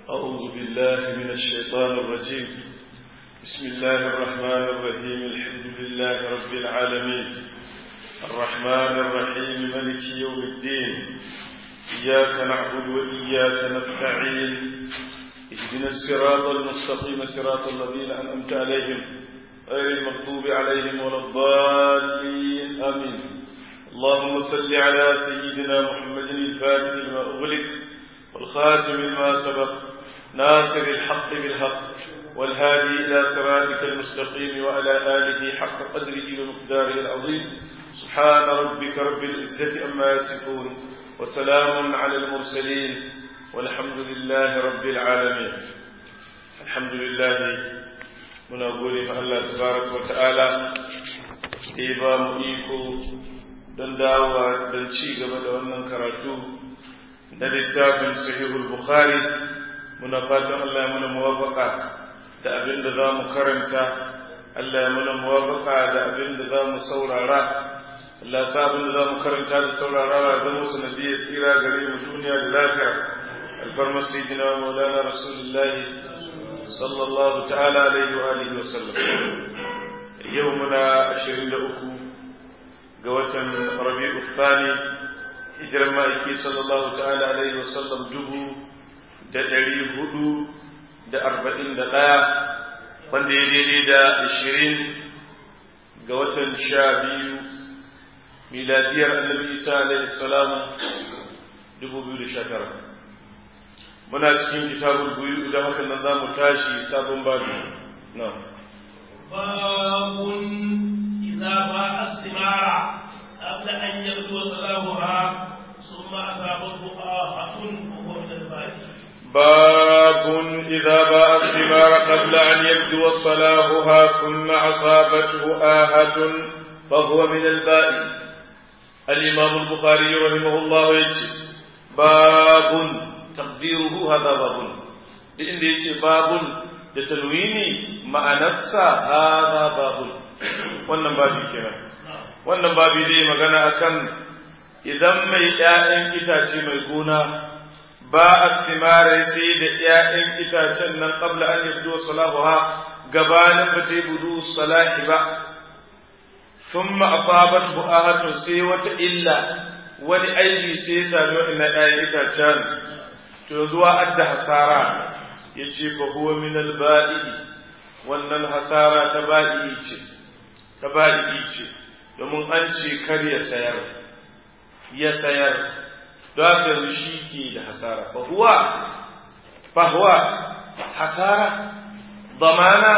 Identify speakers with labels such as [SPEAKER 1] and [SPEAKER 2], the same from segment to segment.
[SPEAKER 1] أعوذ بالله من الشيطان الرجيم بسم الله الرحمن الرحيم الحمد لله رب العالمين الرحمن الرحيم ملك يوم الدين إياك نعبد وإياك نستعين اهدنا الصراط المستقيم صراط الذين أنعمت عليهم غير المغضوب عليهم ولا الضالين آمين اللهم صل على سيدنا محمد الفاتح لما أغلق والخاتم لما سبق ناصر الحق بالحق والهادي إلى صراطك المستقيم وعلى آله حق قدره ومقداره العظيم سبحان ربك رب العزة أما يصفون وسلام على المرسلين والحمد لله رب العالمين الحمد لله muna gode ma Allah tabaraka wa ta'ala da ya ba mu iko don dawowa don ci gaba da wannan karatu na littafin sahihul bukhari muna fatan Allah ya muna muwafaka da abin da za mu karanta Allah ya muna muwafaka da abin da za mu saurara Allah sa abin da za mu karanta da saurara da zama sanadiyar tsira gare mu duniya da lafiya alfarmar sayyidina maulana rasulullahi sallallahu ta'ala alaihi wa alihi wa sallam yau muna 23 ga watan rabi'u thani hijiran ma'aiki sallallahu ta'ala alaihi wa sallam dubu da ɗari hudu da arba'in da ɗaya wanda ya daidai da ashirin ga watan sha biyu miladiyar annabi isa alaihi salam dubu biyu da sha tara muna cikin kitabul buyu idan haka nan za mu tashi sabon babu na
[SPEAKER 2] babun idza ba astimara qabla an yabdu salamuha thumma asabahu ahatun wa huwa min al-baqi
[SPEAKER 1] باب إذا باء الثمار قبل أن يبدو صلاحها ثم أصابته آهة فهو من البائن الإمام البخاري رحمه الله يجي باب تقديره هذا باب لأن يجي باب لتنويني مع نفسه هذا باب wannan babi kenan wannan babi zai magana akan idan mai 'ya'yan itace mai gona ba a simare sai da ‘ya'yan itacen nan ƙabla an yabdo salahuha gabanin ba ta yi budu salahi ba, sun ma'asabat bu'ahatun sai wata illa wani aiki sai ya sami waɗanda ‘ya'yan itacen, to zuwa adda hasara ya ce fa huwa min alba'i wannan hasara ta ba'i ce, ta ba'i ce, domin an ce kar ya sayar, ya sayar. don shi ke da hasara fahuwa fahuwa hasara zamana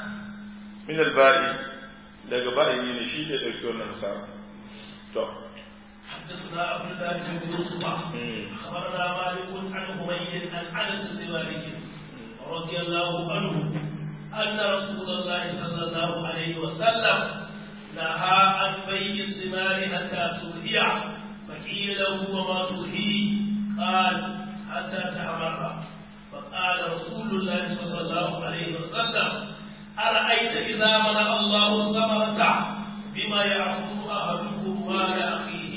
[SPEAKER 1] min alba'i daga ba'i ne shi da ɗauki wannan hasara to
[SPEAKER 2] حدثنا عبد الله بن يوسف اخبرنا مالك عن حميد عن انس بن مالك رضي الله عنه ان رسول الله صلى الله عليه وسلم نهى عن بيع الثمار حتى ترهي فقيل له وما ترهي قال حتى تحمر فقال رسول الله صلى الله عليه وسلم أرأيت إذا منع الله الثمرة بما يأخذ أحدكم مال أخيه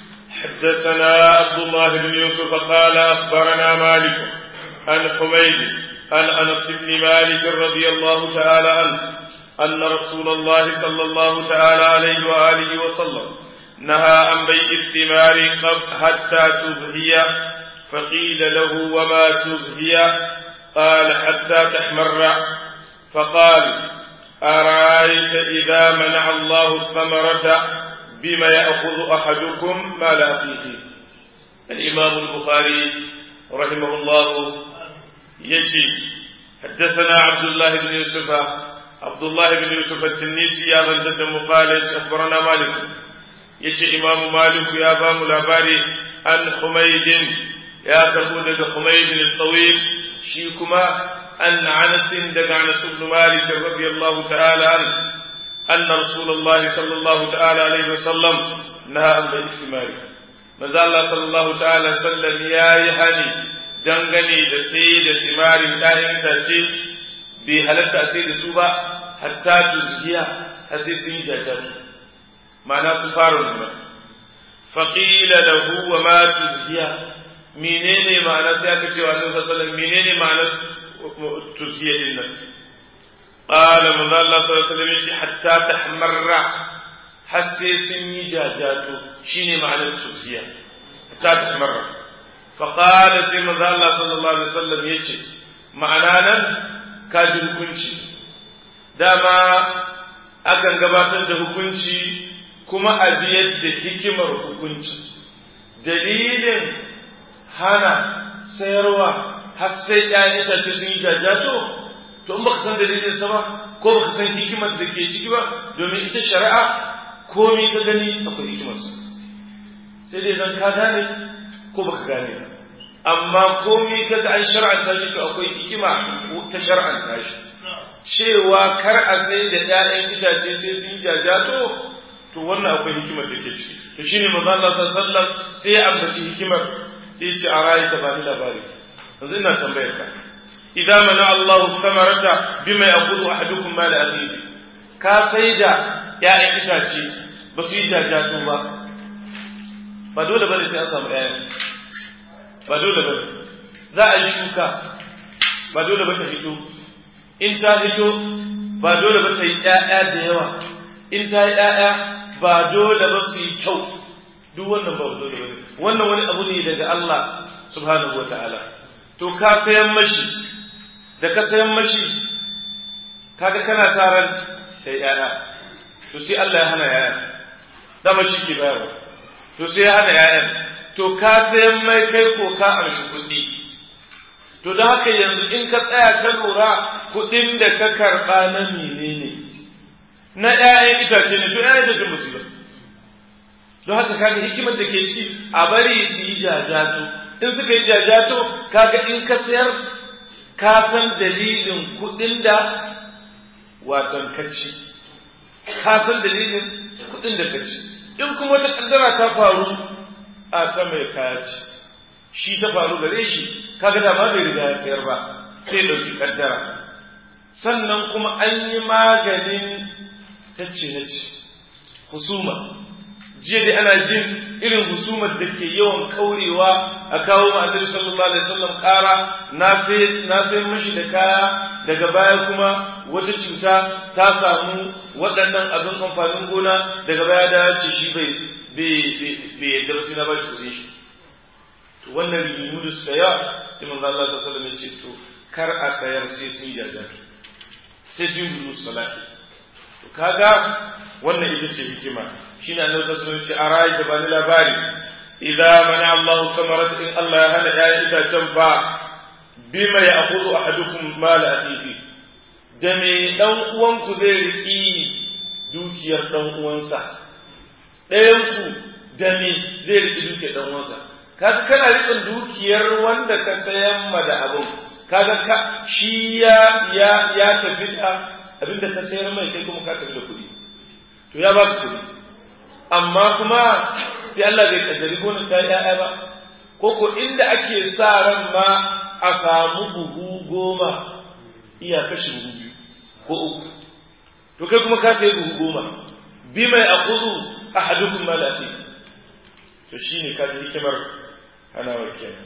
[SPEAKER 1] حدثنا عبد الله بن يوسف قال أخبرنا مالك عن حميد عن أنس بن مالك رضي الله تعالى عنه أن رسول الله صلى الله تعالى عليه وآله وسلم نهى عن بيع الثمار حتى تزهي فقيل له وما تزهي قال حتى تحمر فقال أرأيت إذا منع الله الثمرة بما يأخذ أحدكم مال أخيه الإمام البخاري رحمه الله يجي حدثنا عبد الله بن يوسف عبد الله بن يوسف التنيسي يا بلدة مقالة أخبرنا مالك yace imamu maliku ya ba mu labari an humaydin ya karbo daga humaydin al-tawil shi kuma an anas daga anas ibn malik radiyallahu ta'ala an anna rasulullahi sallallahu ta'ala alaihi wasallam naha an bai istimari manzo Allah sallallahu ta'ala sallam yayi hani dangane da sai da timarin ɗayan tace bai halatta sai da su ba hatta tuziya har sai sun yi jajatu ma'ana su fara nuna faƙila lahu wa ma tuzhiya menene ma'ana sai aka ce wa annabi sallallahu alaihi wasallam menene ma'anar tusfiya din nan qala manzo Allah sallallahu alaihi wasallam hatta tahmarra har sai sun yi jajato shine ma'anar tusfiya hatta tahmarra fa qala sai manzo Allah sallallahu alaihi wasallam yace ma'ana nan kaji hukunci dama akan gabatar da hukunci kuma a biyar da hikimar hukunci dalilin hana sayarwa har sai ‘ya'yan itace sun yi jajato to in baka san dalilin sa ba ko baka san hikimar da ke ciki ba domin ita shari'a komai ka gani akwai hikimarsa sai dai zan ka gane ko baka gane ba amma komai ka ga an shar'anta shi to akwai hikima ta shar'anta shi cewa kar a sai da ‘ya'yan itace sai sun yi jajato to wannan akwai hikimar da ke ciki to shine manzo Allah sallallahu alaihi wasallam sai ya ambaci hikimar sai ya ce a rayu ta bani labari yanzu ina tambayar ka idan mana Allahu samarata bima yaqulu ahadukum ma la akhihi ka sai da ‘ya'yan itace ba su yi jajato ba ba dole bane sai an samu ‘ya'yan ba dole bane za a yi shuka ba dole ba ta fito in ta fito ba dole ba ta yi ‘ya'ya da yawa in ta yi ‘ya'ya ba dole ba su yi kyau duk wannan ba dole ba wannan wani abu ne daga Allah subhanahu wa ta'ala to ka sayan mashi da ka sayan mashi kaga kana sa ran ta yi ‘ya'ya to sai Allah ya hana ‘ya'ya dama shi ke bayarwa to sai ya hana ‘ya'yan to ka sayan mai kai ko ka amshi kuɗi to da haka yanzu in ka tsaya ka lura kuɗin da ka karɓa na menene na ‘ya'yan itace ne to ‘ya'yan itace musu ba don haka kaga hikimar da ke ciki a bari su yi jajato in suka yi jajato kaga in ka sayar ka san dalilin kuɗin da watan kaci ka san dalilin kuɗin da kaci in kuma wata kaddara ta faru a ta mai kaya ce shi ta faru gare shi kaga da ma bai riga ya sayar ba sai ɗauki kaddara sannan kuma an yi maganin tacce na ce husuma jiya dai ana jin irin husumar da ke yawan kaurewa a kawo ma annabi sallallahu alaihi wasallam kara na sai na sai mashi da kaya daga baya kuma wata cuta ta samu waɗannan abin amfanin gona daga baya da ce shi bai bai yadda ba sai na bashi kuɗin shi to wannan rigimu da suka yawa sai manzo Allah sallallahu alaihi wasallam ya ce to kar a sayar sai sun jajar sai sun yi salati to kaga wannan ita ce hikima shine annabi sallallahu alaihi wasallam ce arai da bani labari idza mana Allah samarat in Allah ya hana ya itacen fa bima ya'khudhu ahadukum mala akhihi da me dan uwanku zai riki dukiyar dan uwansa ɗayan ku da me zai riki dukiyar dan uwansa kaga kana riƙon dukiyar wanda ka sayan ma da abun kaga ka shi ya ya ya tafi da abinda ka sayar mai kai kuma ka tafi da kuɗi to ya baka kuɗi amma kuma sai Allah bai kaddari gonar ta ya'ya ba ko ko inda ake sa ran ma a samu buhu goma iya kashi buhu biyu ko uku to kai kuma ka sayi buhu goma bi mai akudu ahadukum ma lafi to shine ka ji hikimar hana wa kenan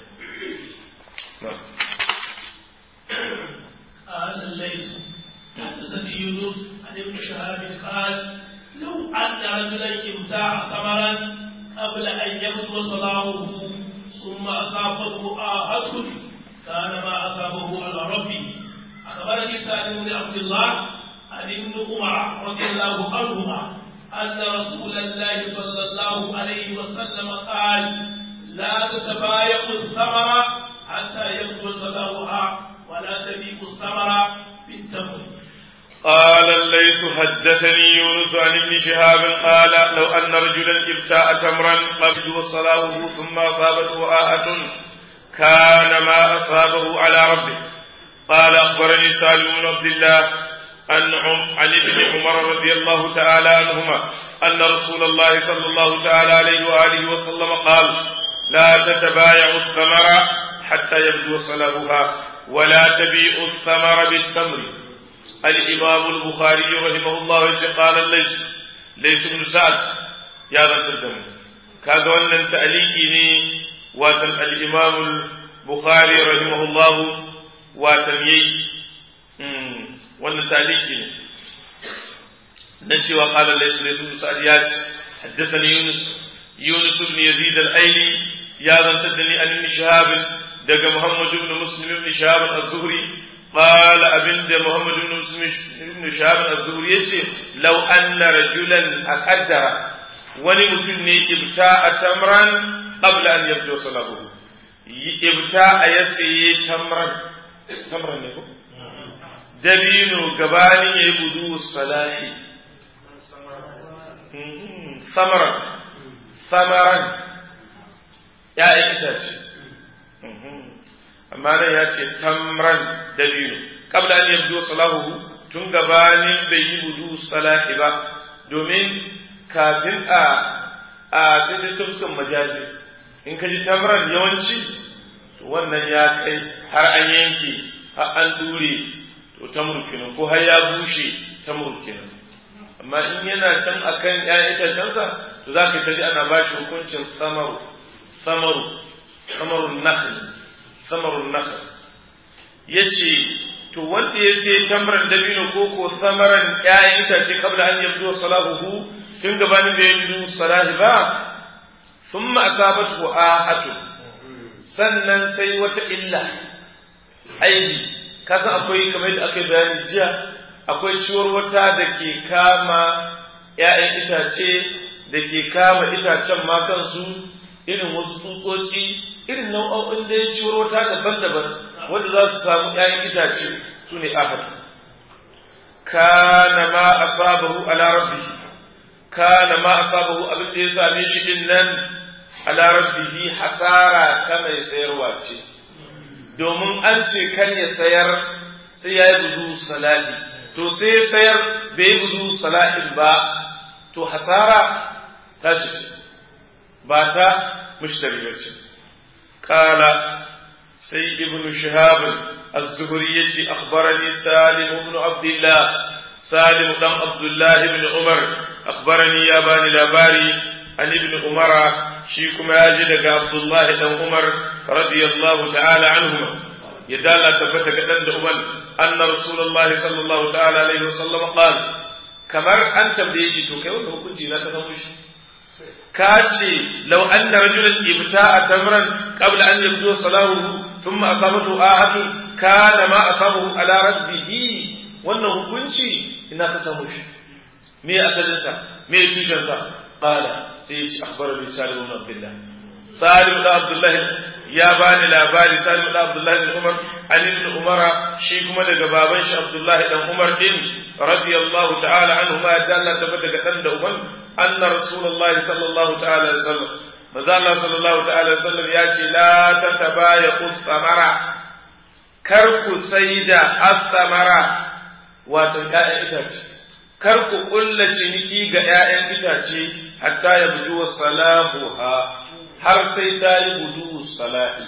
[SPEAKER 2] قال الليث حدثني يونس عن ابن شهاب قال لو أن رجلا ابتاع ثمرا قبل أن يبدو صلاحه ثم أصابته آهة كان ما أصابه على ربه أخبرني سالم بن عبد الله عن ابن عمر رضي الله عنهما أن رسول الله صلى الله عليه وسلم قال لا تتبايعوا الثمر حتى يبدو صلاحها ولا تبيعوا الثمر بالتمر
[SPEAKER 1] قال الليث حدثني يونس عن ابن شهاب قال لو أن رجلا ابتاع تمرا قبل وصلاه ثم أصابته آهة كان ما أصابه على ربه قال أخبرني سالم بن عبد الله عن عن ابن عمر رضي الله تعالى عنهما أن رسول الله صلى الله تعالى عليه وآله وسلم قال لا تتبايعوا الثمر حتى يبدو صلاحها ولا تبيعوا الثمر بالتمر الإمام البخاري رحمه الله قال ليس ليس بن سعد يا ذا الدم kaga wannan ta'aliki ne watan al-imam al-bukhari rahimahullahu watan yayi wannan taliki ne na cewa qala laysa laysa sa'ad ya ce haddathani yunus yunus ibn yazid al-aili ya zantar da ni an ibn shahab daga muhammad ibn muslim ibn shahab az-zuhri qala abinda muhammad ibn muslim ibn shahab az-zuhri yace law anna rajulan aqaddara wani mutum ne ibta a tamran qabla an yabdu salabuhu ibta a yasaye tamran tamran ne ko dabino gabanin yayi budu salahi samaran samaran ya itace amma nan ya ce tamran dabino qabla an yabdu salahuhu tun gabanin bai yi budu salahi ba domin kafin a a sai ta fuskan majazi in ka ji tamran yawanci to wannan ya kai har an yanke har an dure to tamur kenan ko har ya bushe tamur kenan amma in yana can akan ƴaƴan itacensa to za ka ji ana ba shi hukuncin samaru samaru samarun nakhl samarun nakhl yace to wanda ya ce tamran dabino ko ko samaran ƴaƴan itace kabla an yabdu salahuhu tun gabanin da ya yi salahi ba thumma asabatu ahatu sannan sai wata illa aibi kasan akwai kamar da aka bayani jiya akwai ciwar wata da ke kama ‘ya'yan itace da ke kama itacen ma kansu irin wasu tsutsotsi irin nau'o'in da ya ciwar wata daban-daban wanda za su samu ‘ya'yan itace su ne ahadu kana ma asabahu ala rabbihi kana ma asabahu abin da ya same shi din nan ala rabbihi hasara ta mai sayarwa ce domin an ce kan ya sayar sai ya yi gudu salati to sai ya sayar bai yi gudu salatin ba to hasara ta shi ce ba ta mushtari ba ce kala sai ibn shihab az-zuhri yace akhbarani salim ibn abdullah salim dan abdullah ibn umar akhbarani ya bani labari an ibn umara shi kuma ya ji daga abdullah dan umar radiyallahu ta'ala anhuma ya dala tabbata ga dan da uban anna rasulullahi sallallahu ta'ala alaihi wasallam qala kamar an tambaye shi to kai wanda hukunci na ka samu shi ka ce law anna rajulan ibta'a tamran qabla an yabdu salahu thumma asabatu ahadu kana ma asabahu ala rabbihi wannan hukunci ina ka samu shi me asalin sa me tushen sa qala sai ya ce akhbarani salim ibn abdullah salim ibn abdullah ya bani labari salim ibn abdullah ibn umar an ibn umara shi kuma daga baban shi abdullah dan umar din radiyallahu ta'ala anhu ma dalla tabbata daga dan da uban anna rasulullahi sallallahu ta'ala alaihi wasallam manzo Allah sallallahu ta'ala alaihi wasallam ya ce la tatabayaqu samara kar ku saida as-samara wato ƴaƴan itace kar ku kulla ciniki ga ƴaƴan itace hatta ya budu salahuha har sai ta yi budu salahi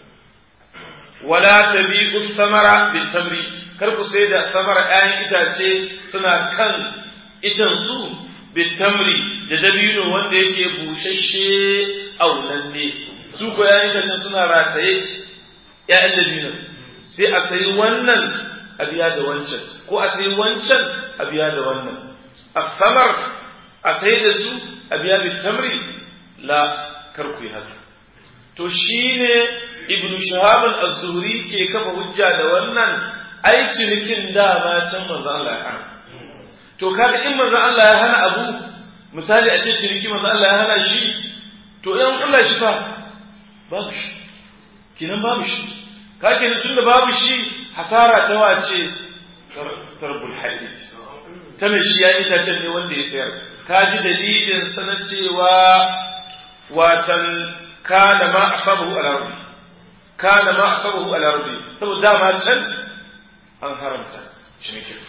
[SPEAKER 1] wala tabi'u samara bil tamri kar ku sai da samara ƴaƴan itace suna kan icen su bil tamri da dabino wanda yake bushashe aunanne su ko ƴaƴan itacen suna rataye ƴaƴan dabino sai a sayi wannan a biya da wancan ko a sayi wancan a biya da wannan a samar a sai da su a biya bil tamri la kar ku yi haka to shine ibnu shahab az-zuhri ke kafa hujja da wannan ai cinikin dama can manzo Allah ya hana to kaga in manzo Allah ya hana abu misali a ce ciniki manzo Allah ya hana shi to in Allah shi fa babu shi kinan babu shi kake ne tunda babu shi hasara ta wace tarbul hadith ta mai shi ya itacen ne wanda ya sayar ka ji dalilin sana cewa watan kana ma asabahu ala rabbi kana ma asabahu ala rabbi saboda dama can an haramta cinikin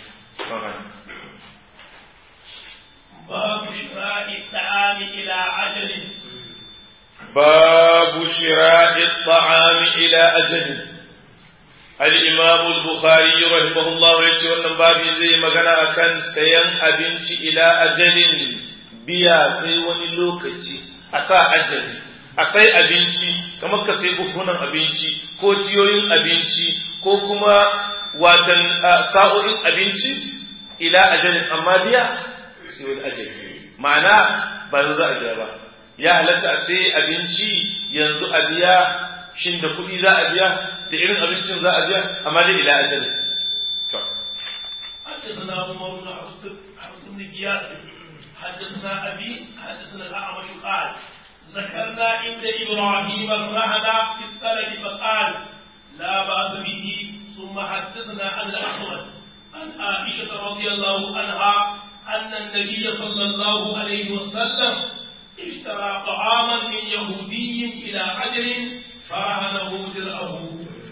[SPEAKER 2] باب شراء الطعام إلى عجل
[SPEAKER 1] باب شراء الطعام إلى أجل الإمام البخاري رحمه الله يقول باب زي مغنى أكن سيان أبنش إلى أجل biya sai wani lokaci a sa ajali a sai abinci kamar ka sai buhunan abinci ko tiyoyin abinci ko kuma watan sa'o'in abinci ila ajalin amma biya sai wani ajali ma'ana ba yanzu za a biya ba ya halatta a sai abinci yanzu a biya shin da kuɗi za a biya da irin abincin za a biya amma dai ila ajalin
[SPEAKER 2] حدثنا عمر بن حفص بن قياس حدثنا ابي حدثنا الاعمش قال ذكرنا عند ابراهيم الرهن في السند فقال لا باس به ثم حدثنا عن الاحمد عن عائشه رضي الله عنها ان النبي صلى الله عليه وسلم اشترى طعاما من يهودي الى عجل فرهنه درعه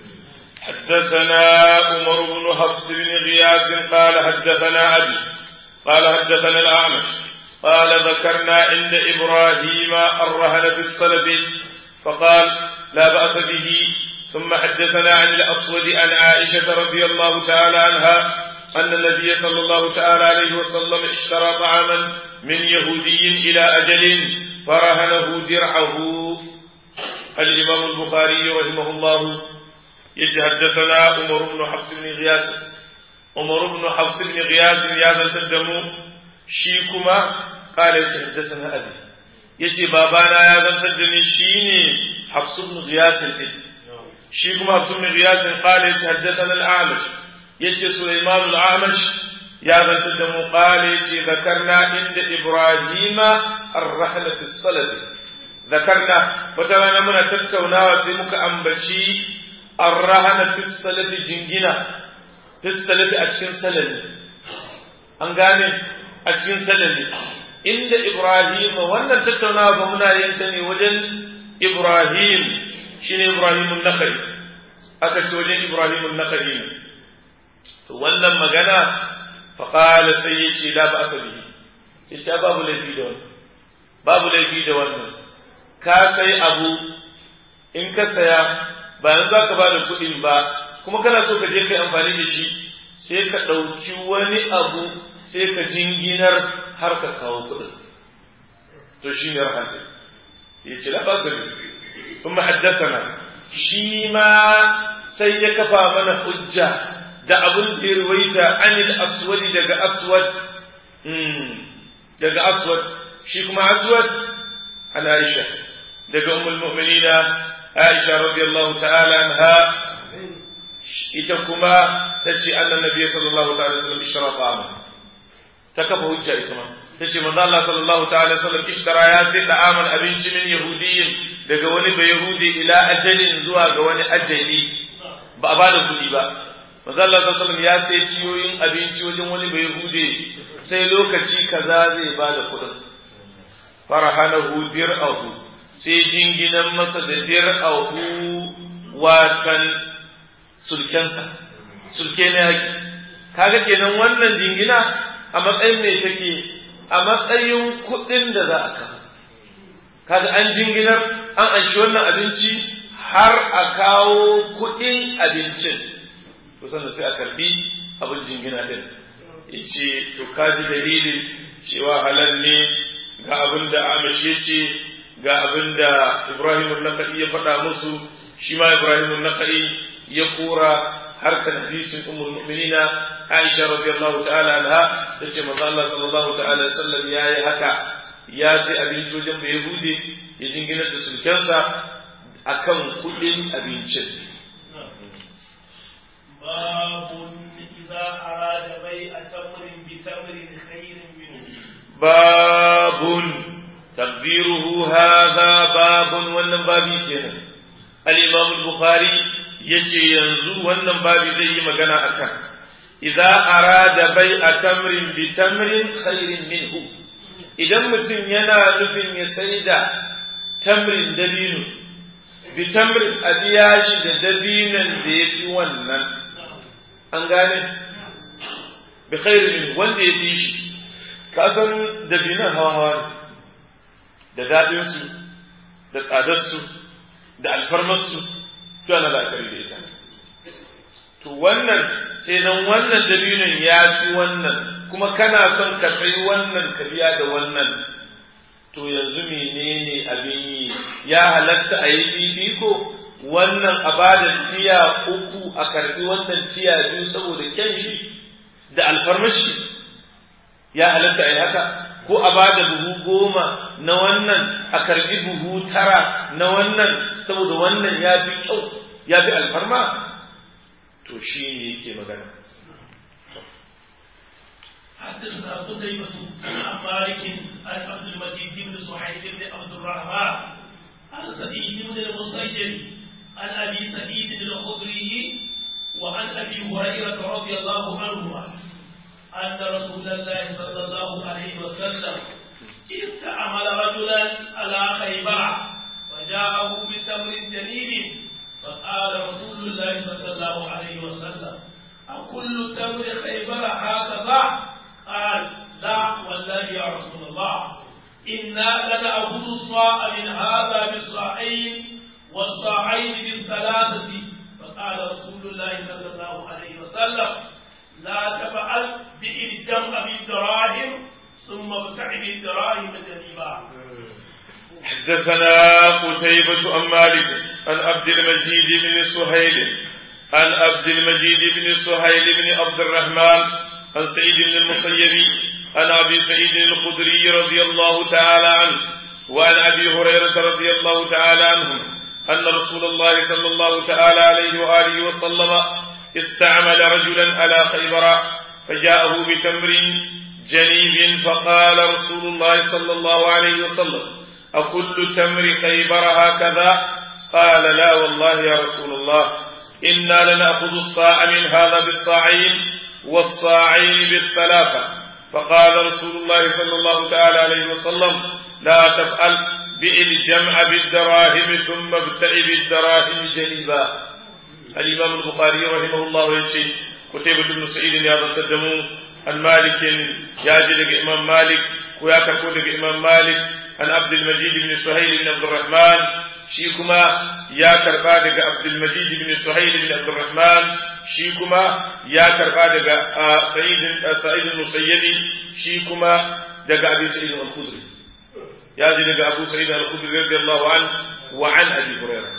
[SPEAKER 1] حدثنا عمر بن حفص بن غياث قال حدثنا أبي قال حدثنا الأعمش قال ذكرنا عند إبراهيم الرهن في الصلب فقال لا بأس به ثم حدثنا عن الأسود عن عائشة رضي الله تعالى عنها أن النبي صلى الله تعالى عليه وسلم اشترى طعاما من يهودي إلى أجل فرهنه درعه الإمام البخاري رحمه الله يجي حدثنا عمر بن حفص بن غياث عمر بن حفص بن غياث يا ذا تدمو شيكما قال يجي حدثنا أبي يجي بابانا يا ذا تدني شيني حفص بن غياث شيكما حفص بن غياث قال يجي حدثنا الأعمش يجي سليمان الأعمش يا ذا تدمو قال يجي ذكرنا عند إبراهيم الرحلة في الصلب ذكرنا وترانا من تتونا في مك أنبشي الرهن في السلف جنجنا في السلف أشكن سلل أنغاني أشكن سلل إن إبراهيم وانا تتونا فمنا ينتني وجن إبراهيم شين إبراهيم النخعي أكت وجن إبراهيم النخعي وانا مغانا فقال سيدي لا بأس به yace babu laifi da wannan babu laifi da wannan ka sai abu in ka saya bayan za ka ba da kuɗin ba kuma kana so ka je kai amfani da shi sai ka ɗauki wani abu sai ka jinginar har ka kawo kuɗin to shi ne rahanta ya ce la ba sun na shi ma sai ya kafa mana hujja da abin da ya ruwaita anil aswadi daga aswad daga aswad shi kuma aswad an aisha daga ummul mu'minina aisha radiyallahu ta'ala anha ita kuma ta ce annan nabiy sallallahu ta'ala sallam ishtara ta'ama ta kafa hujja ita ma ta ce manzo Allah sallallahu ta'ala sallam ishtara ya sai da'aman abinci min yahudiyyin daga wani bai yahudi ila ajalin zuwa ga wani ajali ba a bada kuɗi ba manzo Allah sallallahu alaihi ya sai tiyoyin abinci wajen wani bai yahudi sai lokaci kaza zai bada kuɗin farahanahu dir'ahu sai jinginan masa da dir'ahu watan sulkensa sulke na yaki kaga kenan wannan jingina a matsayin ne take a matsayin kuɗin da za a kawo kaga an jinginar an anshi wannan abinci har a kawo kuɗin abincin kusan da sai a karbi abin jingina ɗin yace to kaji dalilin cewa halal ne ga abin da amashe ce ga abin da Ibrahim al-Nakhai ya faɗa musu shi ma Ibrahim al-Nakhai ya kora harkar hadisin ummul mu'minina Aisha radiyallahu ta'ala anha tace manzo Allah sallallahu ta'ala sallam yayi haka ya sai abinci wajen bai Yahudi ya jingina da sulkensa akan kudin abincin
[SPEAKER 2] باب إذا أراد بيع تمر بتمر خير منه
[SPEAKER 1] باب تقديره هذا باب wannan babi kenan al-Imam al-Bukhari yace yanzu wannan babi zai yi magana akan idza arada bai'a tamrin bi tamrin khairin minhu idan mutum yana nufin ya sai da tamrin dabino bi tamrin a biya shi da dabinan da ya fi wannan an gane bi khairin minhu wanda ya fi shi ka san dabinan hawa hawa ne da daɗinsu da tsadarsu da alfarmarsu to ana la'akari da ita to wannan sai nan wannan dalilin ya fi wannan kuma kana son ka sai wannan ka biya da wannan to yanzu menene abin yi ya halatta a yi fifiko wannan a ba da tiya uku a karbi wannan tiya biyu saboda kyan shi da alfarmashi ya halatta a yi haka ko a ba da buhu goma na wannan a karbi buhu tara na wannan saboda wannan ya fi kyau ya fi alfarma to shi ne yake magana
[SPEAKER 2] حدثنا قتيبة عن مالك عن عبد المجيد بن سعيد بن عبد الرحمن عن سعيد بن المسيب عن ابي سعيد الخدري وعن ابي هريرة رضي الله عنهما أن رسول الله صلى الله عليه وسلم استعمل رجلا على خيبر وجاءه بتمر جنيب فقال رسول الله صلى الله عليه وسلم أكل تمر خيبر هكذا قال لا والله يا رسول الله إنا لنأخذ الصاع من هذا بالصاعين والصاعين بالثلاثة فقال رسول الله صلى الله عليه وسلم لا تفعل بإلجام بالدراهم ثم ابتع بالدراهم جنيبا
[SPEAKER 1] حدثنا قتيبة عن مالك عن عبد المجيد بن سهيل عن عبد المجيد بن سهيل بن عبد الرحمن عن سعيد بن المسيب عن ابي سعيد الخدري رضي الله تعالى عنه وعن ابي هريره رضي الله تعالى عنهم ان رسول الله صلى الله تعالى عليه واله وسلم استعمل رجلا على خيبر فجاءه بتمر جنيب فقال رسول الله صلى الله عليه وسلم أكل تمر خيبر هكذا قال لا والله يا رسول الله إنا لنأخذ الصاع من هذا بالصاعين والصاعين بالثلاثة فقال رسول الله صلى الله تعالى عليه وسلم لا تفعل بئ الجمع بالدراهم ثم ابتع بالدراهم جنبا الإمام البخاري رحمه الله يشي كتيبة بن سعيد يا تدمو عن مالك ياجي إمام مالك ويا كفو إمام مالك عن عبد المجيد بن سهيل بن عبد الرحمن شيكما يا كربا دغ عبد المجيد بن سهيل بن عبد الرحمن شيكما يا كربا دغ سعيد سعيد المسيب شيكما دغ ابي سعيد الخدري يا دي دغ ابو سعيد الخدري رضي الله عنه وعن ابي هريره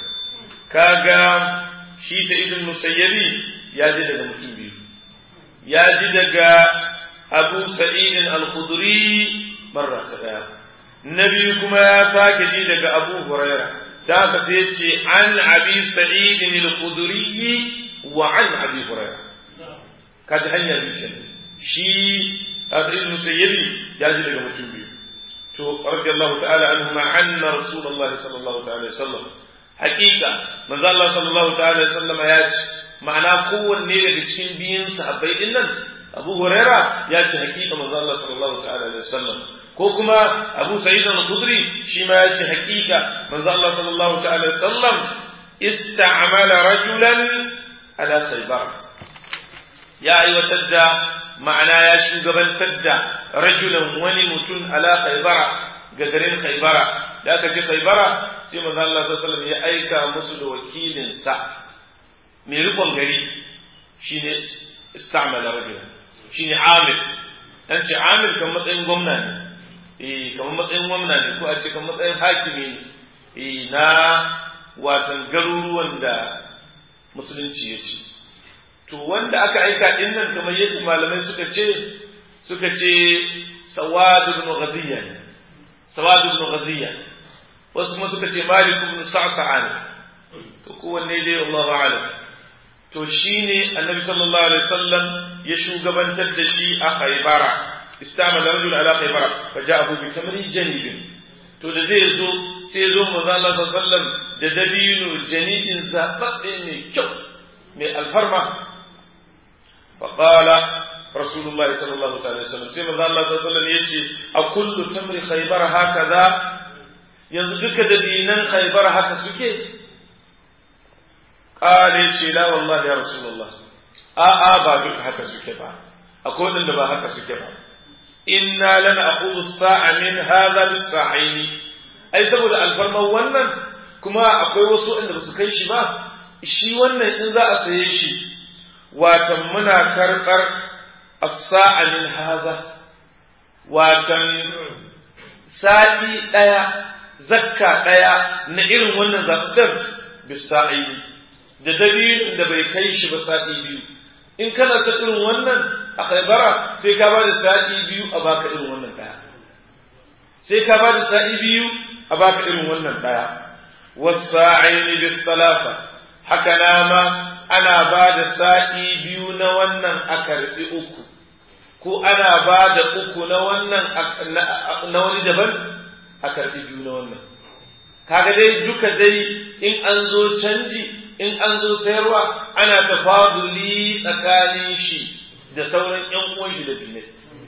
[SPEAKER 1] كاغا شي سعيد المسيب يا دي دغ متين بيو يا دي دغ ابو سعيد الخدري مره كذا na biyu kuma ya sake ji daga Abu Huraira da aka sai ce an abi sa'id al-khudri wa an abi Huraira kaji hanya biyu kenan shi Sa'id Musayyibi ya ji daga mutum biyu to radiyallahu ta'ala anhu ma anna rasulullahi sallallahu ta'ala alaihi wasallam haqiqa manzo Allah sallallahu ta'ala alaihi wasallam ya ce ma'ana kowanne daga cikin biyun sahabbai din nan Abu Huraira ya ce haqiqa manzo Allah sallallahu ta'ala alaihi wasallam ko kuma Abu Sa'id al-Khudri shi ma ya ce haƙiƙa manzo Allah sallallahu ta'ala sallam ista'mala rajulan ala Khaybar ya aiwatar da ma'ana ya shugabantar da rajulan wani mutum ala Khaybar ga garin Khaybar da aka ce Khaybar sai manzo Allah sallallahu alaihi ya aika musu da wakilin sa mai rikon gari shine ista'mala rajulan shine Amir dan ce Amir kan matsayin gwamna ne eh kamar matsayin gwamna ne ko a ce kamar matsayin hakimi ne eh na watan garuruwan da musulunci ya ce to wanda aka aika din nan kamar yadda malamai suka ce suka ce sawad ibn ghadiya ne sawad ibn ghadiya wasu kuma suka ce malik ibn sa'sa'an to kowanne dai Allahu a'lam to shine annabi sallallahu alaihi wasallam ya shugabantar da shi a Khaybara استعمل رجل على خيبر فجاءه بتمر جنيب to da zai zo sai zo manzo Allah sallallahu alaihi wasallam da dabino janibin zababbe mai kyau mai alfarma fa qala rasulullahi sallallahu alaihi wasallam sai manzo Allah sallallahu alaihi wasallam yace a kullu tamri khaybar hakaza yanzu duka dabinan khaybar haka suke qala ce la wallahi ya rasulullah a a ba duka haka suke ba akwai wanda ba haka suke ba inna lana aqulu sa'a min hadha bis-sa'aini ai saboda alfarman wannan kuma akwai wasu inda ba su kai shi ba shi wannan in za a saye shi watan muna karɓar as-sa'a min hadha watan sa'i ɗaya zakka ɗaya na irin wannan zaɓar bisa'i da dabinin da bai kai shi ba sa'i biyu in kana son irin wannan a khaibara sai ka ba da sa'i biyu a baka irin wannan ɗaya sai ka ba da sa'i biyu a baka irin wannan ɗaya wasa'aini bis talafa haka na ma ana ba da sa'i biyu na wannan a karɓi uku ko ana ba da uku na wannan na wani daban a karɓi biyu na wannan kaga dai duka dai in an zo canji in an zo sayarwa ana tafaduli tsakanin shi da sauran ƴan uwan shi da dinai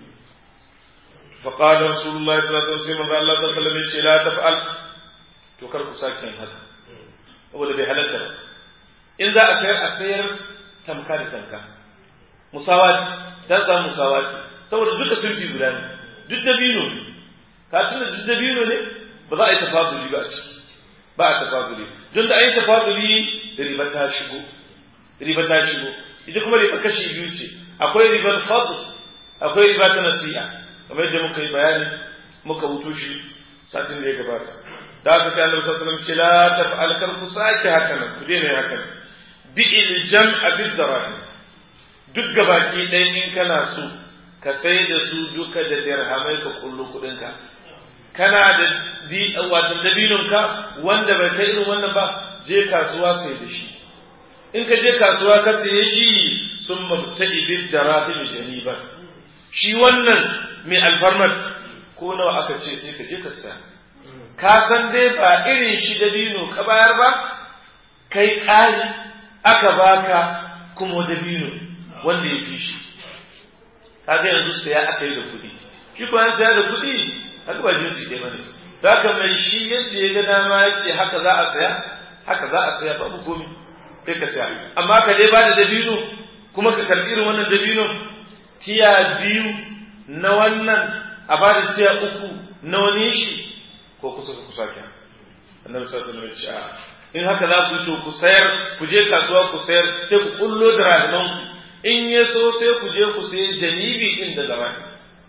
[SPEAKER 1] فقال رسول الله صلى الله عليه وسلم الله صلى الله عليه وسلم لا تفعل to kar ku sake yin haka saboda bai halatta ba in za a sayar a sayar tamka da tamka musawati ta samu musawati saboda duka sulfi guda ne duk dabino ne ka tuna duk dabino ne ba za a yi tafaduli ba a ciki ba a tafaduli don da an yi tafaduli riba ta shigo riba ta shigo ita kuma riba kashi biyu ce akwai ribar fadl akwai riba ta nasi'a kamar yadda muka yi bayani muka wuto shi satin da ya gabata da aka sai Annabi sallallahu alaihi wasallam ce la taf'al kar ku sake haka nan ku daina haka nan bi il jam'a bid darahim duk gabaki ɗaya in kana so ka sai da su duka da dirhamai ka kullu kuɗin ka kana da di wato dabinun ka wanda bai kai irin wannan ba je kasuwa sai da shi in ka je kasuwa ka saye shi sun mabta'i bid darahim janiban shi wannan mai alfarmar ko nawa aka ce sai ka je ka saya ka san dai ba irin shi dabino ka bayar ba kai ƙari aka baka kuma dabino wanda ya fi shi kaga yanzu saya aka yi da kuɗi shi ko an saya da kuɗi haka ba jinsi ɗaya bane ka mai shi yadda ya ga dama ya ce haka za a saya haka za a saya babu komi sai ka saya amma ka dai ba da dabino kuma ka karɓi irin wannan dabino tiya biyu na wannan a ba da tiya uku na wani shi ko kusa ku sake annabi sallallahu alaihi wasallam in haka za ku to ku sayar ku je kasuwa ku sayar sai ku kullo da rahiman ku in ya so sai ku je ku sayi janibi din da darahim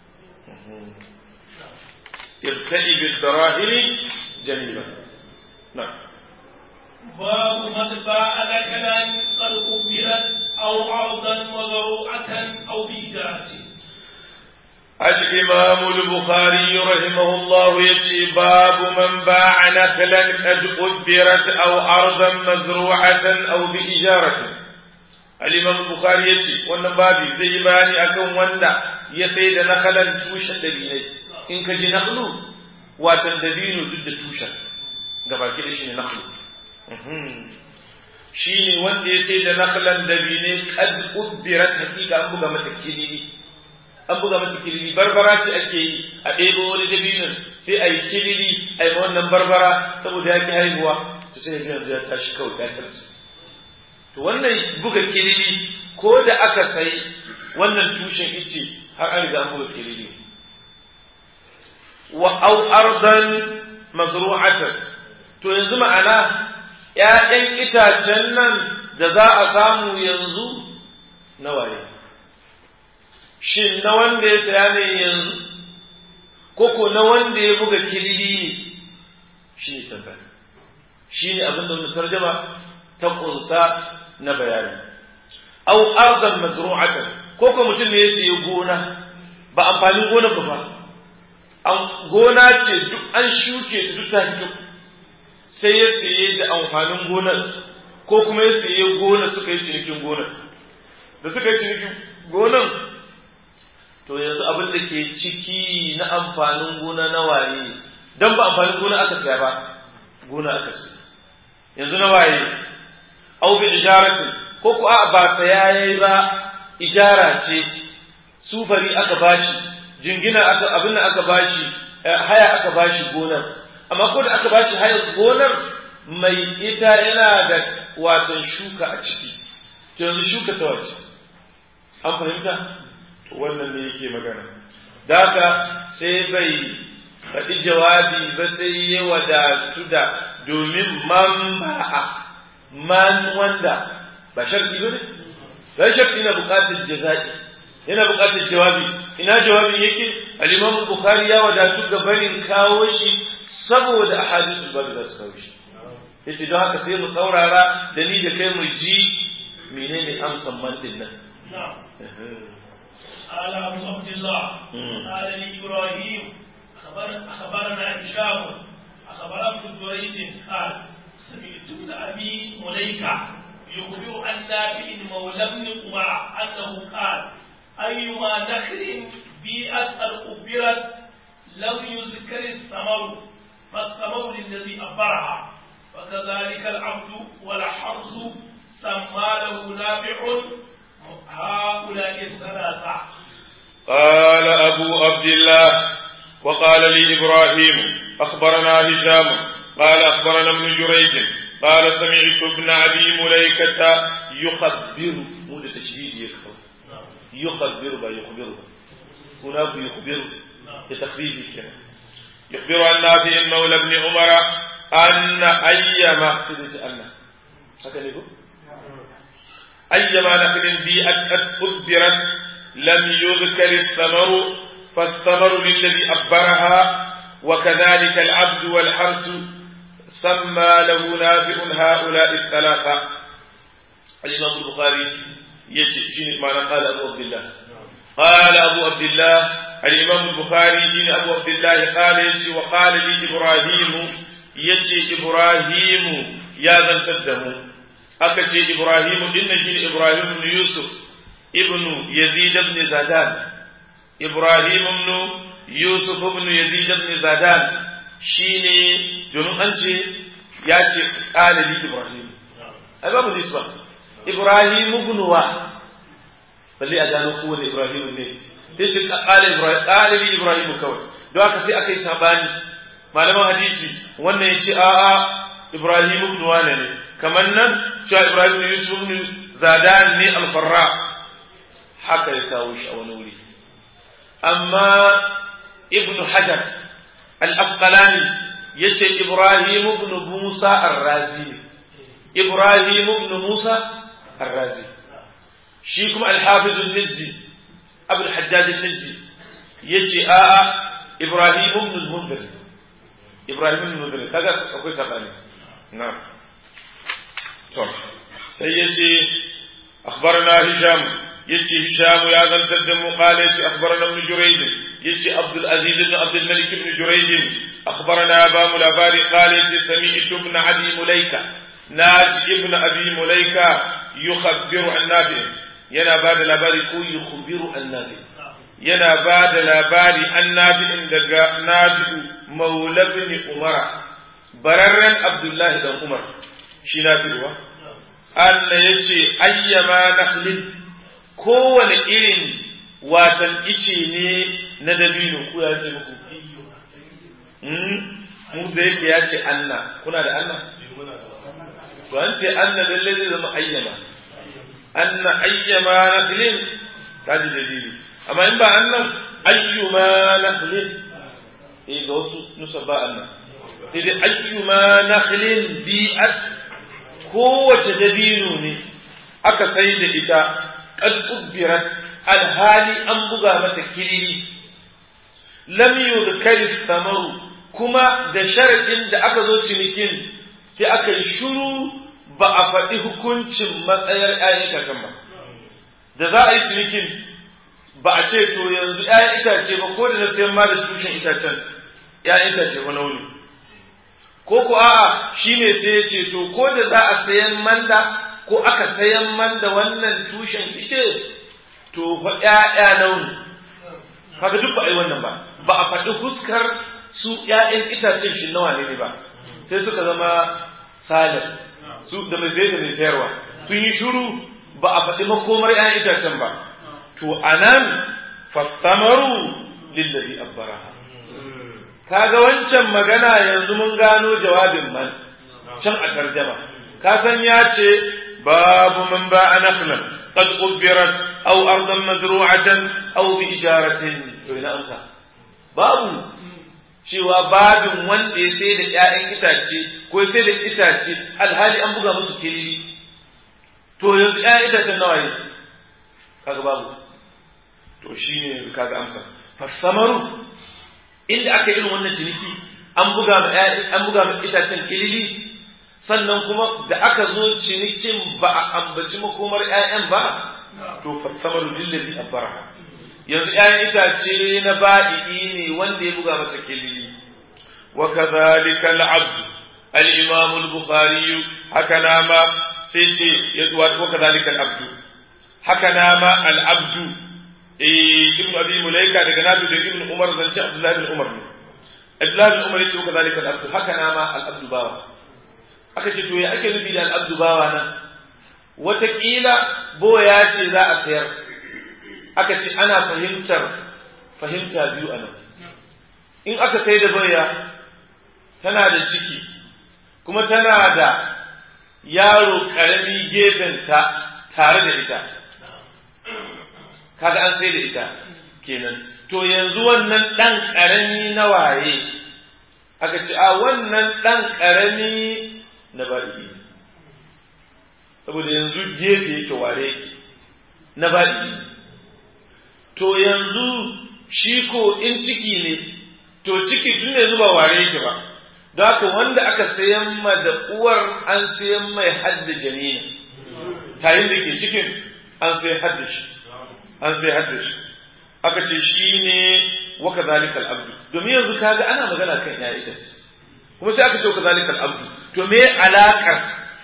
[SPEAKER 1] ibtadi bil darahim janiba na
[SPEAKER 2] باب من باع نكلا قد قبلت او عرضا وضروعه او بإجارة
[SPEAKER 1] الإمام البخاري رحمه الله يجي باب من باع نخلا قد أدبرت أو أرضا مزروعة أو بإجارة الإمام البخاري يجي wannan babi zai yi bayani akan wanda ya sai da nakalan tushen dabinai in ka ji naklu watan dabino duk da tushen gabaki da shi ne naklu shi ne wanda ya sai da nakalan dabinai kad ubbirat hakika an buga mata kilili an buga mata kilili barbara ce ake yi a ɗebo wani dabinin sai a yi kilili a yi wannan barbara saboda ya ki haihuwa to sai yanzu ya tashi kawai ya tarsa to wannan buga kilili ko da aka sai wannan tushen ice har an riga an buga kilili wa au ardan mazru'atan to yanzu ma'ana ‘ya'yan itacen nan da za a samu yanzu na waye shin na wanda ya saya ne yanzu koko na wanda ya buga kilili ne shi ne tambaya shi ne abin da tarjama ta kunsa na bayani au arzan mazru'atan koko mutum ne ya sayi gona ba amfanin gona ba fa an gona ce duk an shuke ta duk ta fito sai ya saye da amfanin gonar ko kuma ya saye gona suka yi cinikin gonar da suka yi cinikin gonar to yanzu abin da ke ciki na amfanin gona na waye don ba amfanin gona aka saya ba gona aka saya yanzu na waye au bi ijaratin ko ku a ba saya yayi ba ijara ce sufari aka bashi jingina aka abin da aka bashi haya aka bashi gonar amma ko da aka bashi haya gonar mai ita yana da watan shuka a ciki to yanzu shuka ta wace an fahimta to wannan ne yake magana da haka sai bai faɗi jawabi ba sai ya wadatu da domin man ba'a man wanda ba sharɗi ba ne ba sharɗi na buƙatar jaza'i yana buƙatar jawabi ina jawabin yake al-Imam Bukhari ya wadatu ga barin kawo shi saboda ahadithul babu za su kawo shi yace don haka sai mu saurara da ni da kai mu ji menene amsan man din nan
[SPEAKER 2] قال أبو عبد الله قال لي إبراهيم أخبر أخبرنا هشام أخبر ابن جريج قال سمعت ابن أبي مليكة يخبر عن نافع مولى ابن عمر أنه قال أيما نخل بيئت أبرت لم يذكر الثمر فالثمر للذي أبرها وكذلك العبد والحرث سمى له نافع هؤلاء الثلاثة
[SPEAKER 1] قال أبو عبد الله وقال لي إبراهيم أخبرنا هشام قال أخبرنا ابن جريج قال سمعت ابن أبي مليكة يخبر مو تشبيه يخبر يخبر با يخبر هناك يخبر لتخفيف كده يخبر عن نافع مولى ابن عمر أن أيما أن هكذا يقول أيما نخل بيئت أدبرت لم يذكر الثمر فالثمر للذي أبرها وكذلك العبد والحرث سمى له نافع هؤلاء الثلاثة الإمام البخاري يجي معنى قال أبو عبد الله قال أبو عبد الله الإمام البخاري جين أبو عبد الله قال يجي وقال لي إبراهيم يجي إبراهيم يا ذا التدم أكتي إبراهيم إن جين إبراهيم بن يوسف ابن يزيد بن زادان إبراهيم بن يوسف بن يزيد بن زادان شيني domin an ce ya ce ƙalili Ibrahim ai babu nisba Ibrahim ibn wa balle a gano kowane Ibrahim ne sai shi ƙalili Ibrahim kawai don haka sai aka yi sabani malaman hadisi wannan ya ce a'a Ibrahim ibn wa ne kamar nan cewa Ibrahim ibn Yusuf ibn Zadan ne al-Farra haka ya kawo shi a wani wuri amma ibn hajar al-asqalani yace ibrahim ibn musa ar-razi ibrahim ibn musa ar-razi shi kuma al-hafiz al-mizzi abul hajjaj al-mizzi yace a'a ibrahim ibn al-munzir ibrahim ibn al-munzir kaga akwai sabani na'am to sai yace akhbarana hisham yace Hisham ya zantar da mu qala yace akhbarana ibn Jurayj yace Abdul Aziz ibn Abdul Malik ibn Jurayj akhbarana ba mu labari qala yace sami'tu ibn Abi Mulaika naji ibn Abi Mulaika yukhabbiru an Nafi yana ba da labari ko yukhbiru an Nafi yana ba da labari an Nafi daga Nafi maula ibn Umar bararran Abdullahi dan Umar shi Nafi wa Allah yace ayyama nakhlin kowane irin watan ice ne na dabino ku ya ce muku mu da yake ya ce anna kuna da anna to an ce anna lalle zai zama ayyama anna ayyama nakhlin kaji dalili amma in ba annan ayyuma nakhlin eh ga wasu nusa ba annan sai dai ayyuma nakhlin bi'at kowace dabino ne aka sai da ita qad ubbirat alhali an buga mata kiriri lam yudhkari thamaru kuma da sharadin da aka zo cinikin sai aka yi shuru ba a faɗi hukuncin matsayar ‘ya'yan itacen ba da za a yi cinikin ba a ce to yanzu ‘ya'yan itace ba ko da na sayan ma da tushen itacen ‘ya'yan itace ba nauni ko ko a'a shi ne sai ya ce to ko da za a sayan manda ko aka sayan manda wannan tushen ice to fa ‘ya'ya nauni kaga duk ba a yi wannan ba ba a faɗi huskar su ‘ya'yan itacen shi nawa ne ba sai suka zama salim su da mai zai da mai sayarwa sun yi shuru ba a faɗi makomar ‘ya'yan itacen ba to anan fattamaru lillazi abbaraha kaga wancan magana yanzu mun gano jawabin man can a tarjama ka san ya ce babu man ba a nakhlan qad ubbirat aw ardan mazru'atan aw bi ijaratin to ina amsa babu cewa babin wanda ya sai da ‘ya'yan itace ko ya sai da itace alhali an buga musu kilili to yanzu ‘ya'yan itacen nawa ne kaga babu to shine kaga amsa fasamaru inda aka irin wannan ciniki an buga ma an buga ma itacen kilili sannan kuma da aka zo cinikin ba a ambaci makomar ƴaƴan ba to fasamaru lillazi abara yanzu ƴaƴan itace na ba'i ne wanda ya buga masa kilili wa kadhalika al-abd al-imam al-bukhari haka nama sai ce ya zuwa wa kadhalika al-abd haka nama al-abd eh ibn abi mulaika daga nabi da ibn umar zance abdullahi bin umar ne abdullahi bin umar yace wa kadhalika al-abd haka nama al-abd bawa aka ce to ya ake nufi da al-abd bawa nan wataƙila boya ce za a sayar aka ce ana fahimtar fahimta biyu a nan in aka sai da boya tana da ciki kuma tana da yaro ƙarami gefenta tare da ita kaga an sai da ita kenan to yanzu wannan ɗan ƙarami na waye aka ce a wannan ɗan ƙarami na ba'i saboda yanzu gefe yake ware yake na ba'i to yanzu shi ko in ciki ne to ciki tun yanzu ba ware yake ba don haka wanda aka sayan ma da uwar an sayan mai hadda janina tayin da ke cikin an sai hadda shi an sai hadda shi aka ce shi ne waka zalikal abdu domin yanzu kaga ana magana kan ya ita kuma sai aka ce waka zalikal abdu to me alakar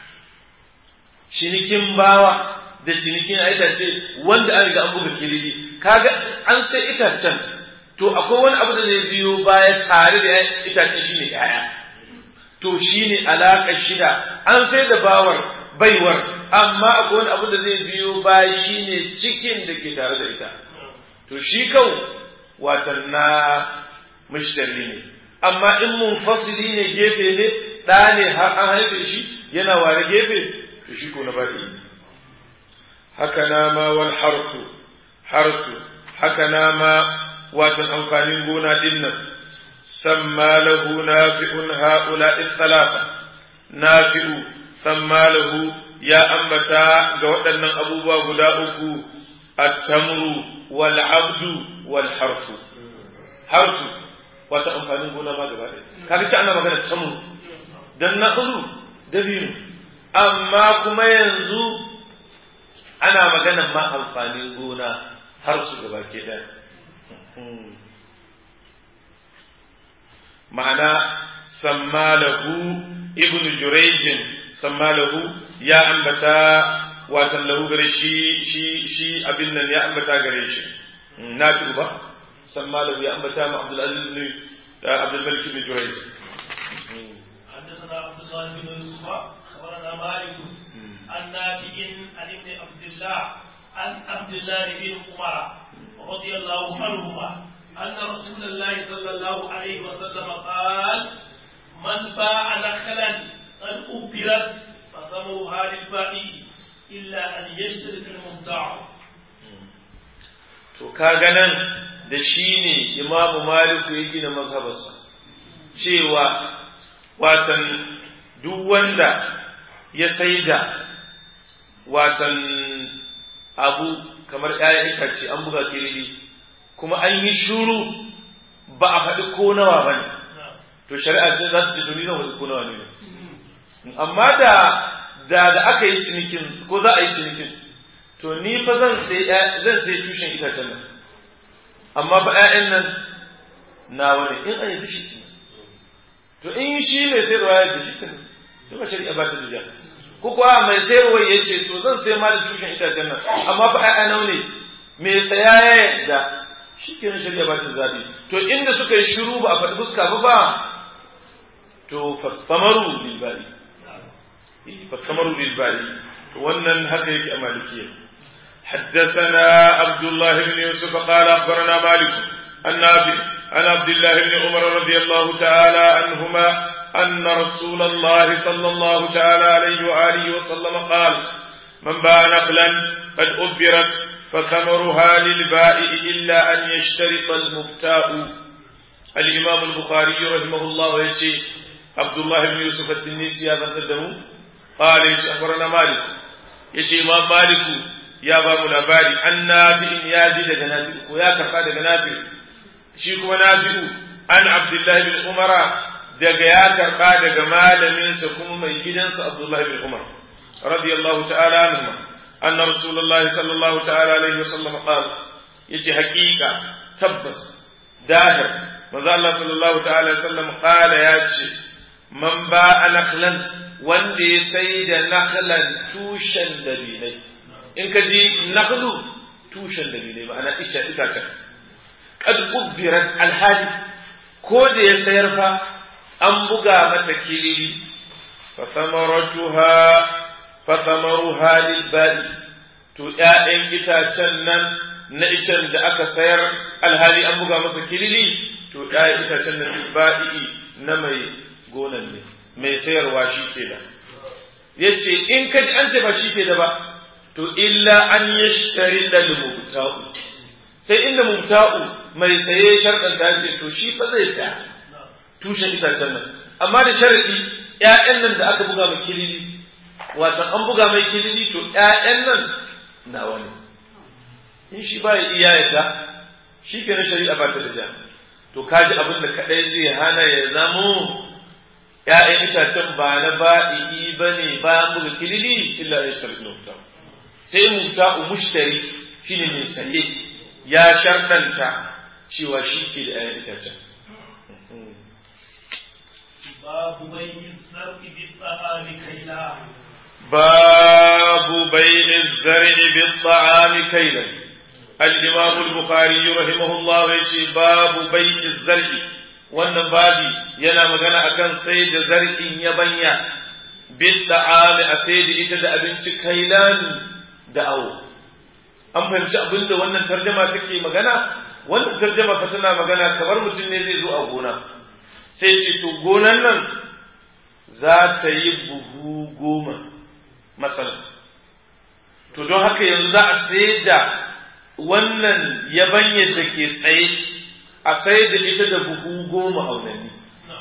[SPEAKER 1] cinikin bawa da cinikin itace wanda an riga an buga kilili kaga an sai itacen to akwai wani abu da zai biyo baya tare da itacen shine yaya to shine alaƙar shida an sai da bawar baiwar amma akwai wani abu da zai biyo baya shine cikin da ke tare da ita to shi kau watan na mushtari ne amma in munfasili ne gefe ne ɗa ne har an haife shi yana ware gefe to shi ko na bari haka nama wal harsu harsu haka nama watan amfanin gona din nan samma lahu nafi'un ha'ula'i thalatha nafi'u samma lahu ya ambata ga waɗannan abubuwa guda uku at-tamru wal abdu wal harsu harsu wata amfanin gona ma gaba ɗaya kaga ci ana magana tamru dan naqlu dabino amma kuma yanzu ana magana ma amfanin gona har su gaba ke ɗaya ma'ana sammalahu ibn jurejin sammalahu ya ambata watan lahu gare shi shi shi abin nan ya ambata gare shi na ba sammalahu ya ambata ma abdul aziz ibn abdul malik ibn jurejin
[SPEAKER 2] حدثنا عبد الله بن يوسف اخبرنا مالك عن نافع عن ابن عبد الله عن عبد الله بن عمر رضي الله عنهما أن رسول الله صلى الله عليه وسلم قال من باع نخلا قد أبرت فصموها للبائع إلا أن يشترك المبتاع
[SPEAKER 1] to kaga nan da shi ne imamu maliku ya gina mazhabarsa cewa watan duk wanda ya saida watan abu kamar ‘ya'yan itace an buga kirili kuma an yi shuru ba a faɗi ko nawa ba ne to shari'a ce za su ce to ni zan faɗi ko nawa ne amma da da da aka yi cinikin ko za a yi cinikin to ni fa zan sai zan sai tushen itacen nan amma fa ‘ya'yan nan nawa ne in an yi shi to in shi mai sayarwa ya da shi to ba shari'a ba ta da ko kuwa mai sayarwa ya ce to zan sai ma da tushen itacen nan amma fa ai nau ne mai tsaya ya yadda shi ke shari'a ba ta zabi to inda suka yi shiru ba a faɗi fuska ba ba to fasamaru bil bari fasamaru bil bari to wannan haka yake a malikiya حدثنا عبد الله بن يوسف قال أخبرنا مالك النافع عن عبد الله بن عمر رضي الله تعالى عنهما أن رسول الله صلى الله تعالى عليه وآله وسلم قال من باع نخلا قد أبرت فثمرها للبائع إلا أن يشترط المبتاء الإمام البخاري رحمه الله يجي عبد الله بن يوسف التنيسي هذا تدمو قال يجي أخبرنا مالك يجي إمام مالك ya ba mu labari an nafi'in ya ji daga nafi'u ko ya karɓa daga nafi'u shi kuma nafi'u an abdullahi bin umara daga ya karɓa daga malaminsa kuma mai gidansa abdullahi bin umar radiyallahu ta'ala anhu anna rasulullahi sallallahu ta'ala alaihi wasallam qala yace haƙiƙa tabbas dahir manzo Allah sallallahu ta'ala alaihi wasallam qala yace man ba'a nakhlan wanda ya sai da nakhlan tushen dalilai in ka ji nakhlu tushen dalilai ma'ana isha itacen kad ubbirat alhali ko da ya sayar fa an buga mata kilili fa samaratuha fa samaruha lil ba'i to ƴaƴan itacen nan na icen da aka sayar alhali an buga masa kilili to ƴaƴan itacen nan lil ba'i na mai gonan ne mai sayarwa shi ke da yace in ka ji an ce ba shi ke da ba to illa an yashtari dal mubta'u sai inda mubta'u mai saye sharɗan ta ce to shi fa zai saya tushen itacen nan amma da sharadi ƴaƴan nan da aka buga mai kilili wato an buga mai kilili to ƴaƴan nan nawa ne in shi ba ya iya yadda shi ke na shari'a ba ta da ja to kaji abin da kaɗai zai hana ya zamo ƴaƴan itacen ba na ba'i ba ne bayan buga kilili illa ya sharɗi mubta'u sai mubta'u mushtari shine mai saye ya sharɗanta cewa shi ke da ‘ya'yan itacen.
[SPEAKER 2] Babu bai zar'i bi tsa'ami kaila.
[SPEAKER 1] Babu bai zar'i bi tsa'ami kaila. Al-Imam al-Bukhari rahimahullah ya ce babu bai zar'i wannan babi yana magana akan sai da zar'in yabanya bi tsa'ami a sai da ita da abinci kailan da awo. an fahimci abin da wannan tarjama take magana wannan tarjama fa tana magana kamar mutum ne zai zo a gona sai ce to gonan nan za ta yi buhu goma masala to don haka yanzu za a sai da wannan yabanya da ke tsaye a sai da ita da buhu goma aunanni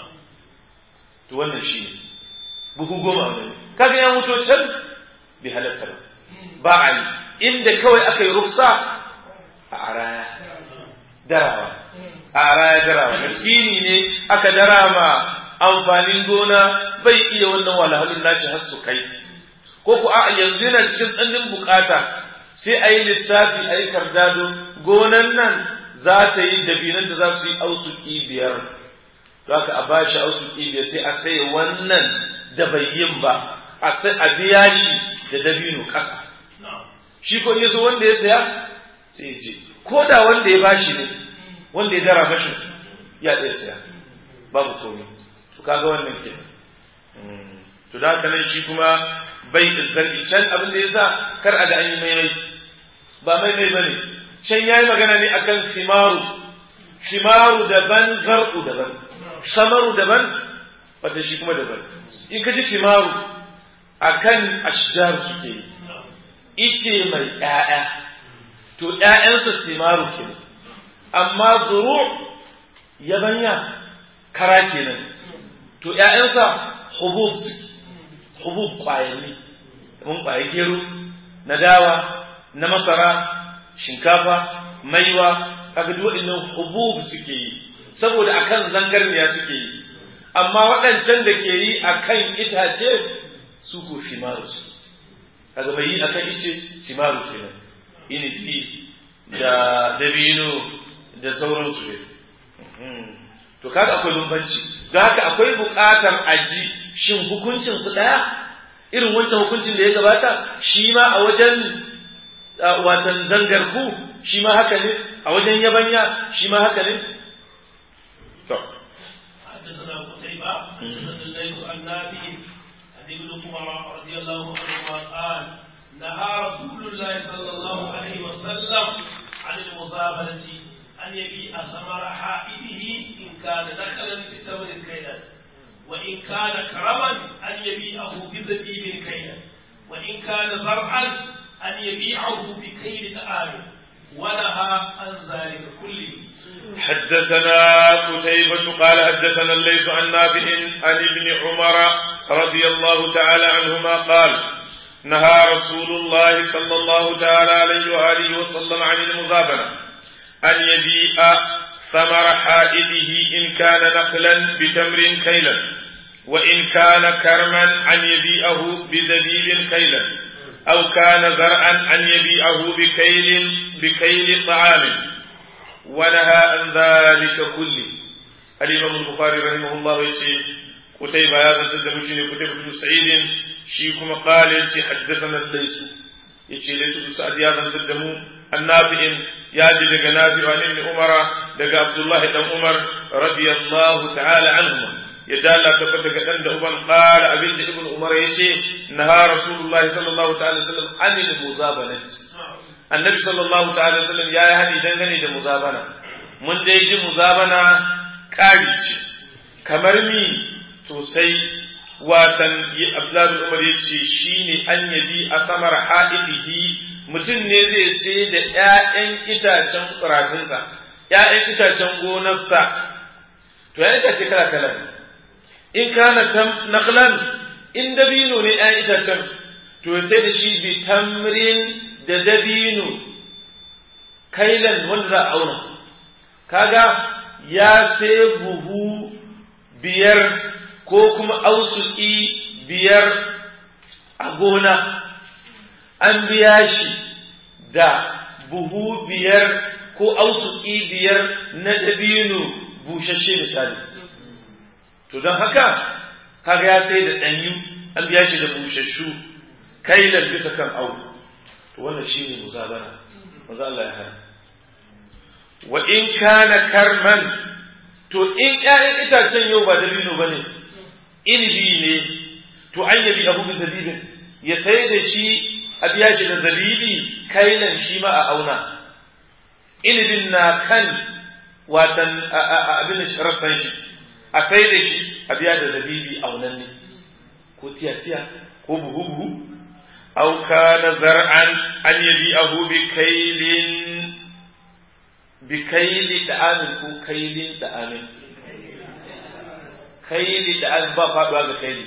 [SPEAKER 1] to wannan shi ne buhu goma aunanni kaga ya mutu can bi halatta ba a yi inda kawai aka yi ruksa a araya darawa a araya darawa miskini ne aka darama amfanin gona bai iya wannan walhalun nashi har su kai ko ku a yanzu yana cikin tsannin bukata sai a yi lissafi a yi kardado gonan nan za ta yi dabinan da za su yi ausuki biyar to haka a bashi ausuki biyar sai a sai wannan da bai yin ba a biya shi da dabino ƙasa shi ko ya zo wanda ya saya sai ya je ko da wanda ya bashi ne wanda ya dara mashi ya ɗaya saya babu komai to kaga wannan ke to da haka nan shi kuma bai zargi can abin da ya sa kar a ga an yi maimai ba maimai ba ne can ya yi magana ne akan fimaru fimaru daban zar'u daban samaru daban wata shi kuma daban in ka ji fimaru akan ashjar suke yi ice mai ‘ya'ya, to ‘ya'yansa simaru ke amma zuru yabanya kara kenan to ‘ya'yansa hubub hubub ƙwayanni mun ƙwaye gero na dawa na masara shinkafa maiwa kaga duk waɗannan hubub suke yi saboda akan zangarniya suke yi amma waɗancan da ke yi akan itace su ko shimaru suke kaga bai yi akan ice simaru kenan inibi da dabino da sauransu ne to kaga akwai bambanci don haka akwai buƙatar aji shin hukuncin su ɗaya irin wancan hukuncin da ya gabata shi ma a wajen watan zangarku shi ma haka ne a wajen yabanya shi ma haka ne to
[SPEAKER 2] حدثنا قتيبة حدثنا الليث عن نافع ابن عمر رضي الله عنهما قال نهى رسول الله صلى الله عليه وسلم عن المزابنة أن يبيع ثمر حائده إن كان دخلا بثمر كيلا وإن كان كرما أن يبيعه بزبيب كيلا وإن كان زرعا أن يبيعه بكيل طعام ونهى عن ذلك كله
[SPEAKER 1] حدثنا قتيبة قال حدثنا الليث عن نافع عن ابن عمر رضي الله تعالى عنهما قال نهى رسول الله صلى الله تعالى عليه وآله وسلم عن المزابنة أن يبيع ثمر حائده إن كان نخلا بتمر كيلا وإن كان كرما أن يبيعه بزبيب كيلا أو كان زرعا أن يبيعه بكيل بكيل طعام ونهى عن ذلك كله الإمام البخاري رحمه الله يقول قتيبة هذا سد مشيني قتيبة بن سعيد شيكم قال يجي حدثنا الليث يجي ليث بن سعد هذا سد مو النافع ياجي دغ نافع عن ابن عمر دغ عبد الله بن عمر رضي الله تعالى عنهما يدال تبت كدن ده uban قال abin da ibn umar yace naha rasulullah sallallahu ta'ala sallam anil muzabanati annabi sallallahu ta'ala sallam yayi hadi dangane da muzabana mun dai ji muzabana kari ce kamar ni to sai watan abdullahi umar yace shine an yabi a samar ha'idihi mutum ne zai sai da ƴaƴan itacen ƙurafinsa ƴaƴan itacen gonarsa to ya itace kala kala in kana naqlan in dabino ne ƴaƴan itacen to sai da shi bi tamrin da dabino kailan wanda za a auna kaga ya sai buhu biyar ko kuma ausuki biyar a gona an biya shi da buhu biyar ko ausuki biyar na dabino bushashe misali to don haka kaga ya sai da ɗanyu an biya shi da bushashu kailan bisa kan au to wannan shine muzabana maza Allah ya hana wa in kana karman to in ƴaƴan itacen yau ba dabino bane inibi ne to an yabi abu da zabibin ya sai da shi a biya shi da zabibi kailan shi ma a auna inibin na kan watan abin rassan shi a sai da shi a biya da zabibi aunan ne ko tiya-tiya ko buhu-buhu au kana zar'an an yabi abu bi kailin bi kaili da amin ko kailin da amin kaili da amin ba faduwa ga kaili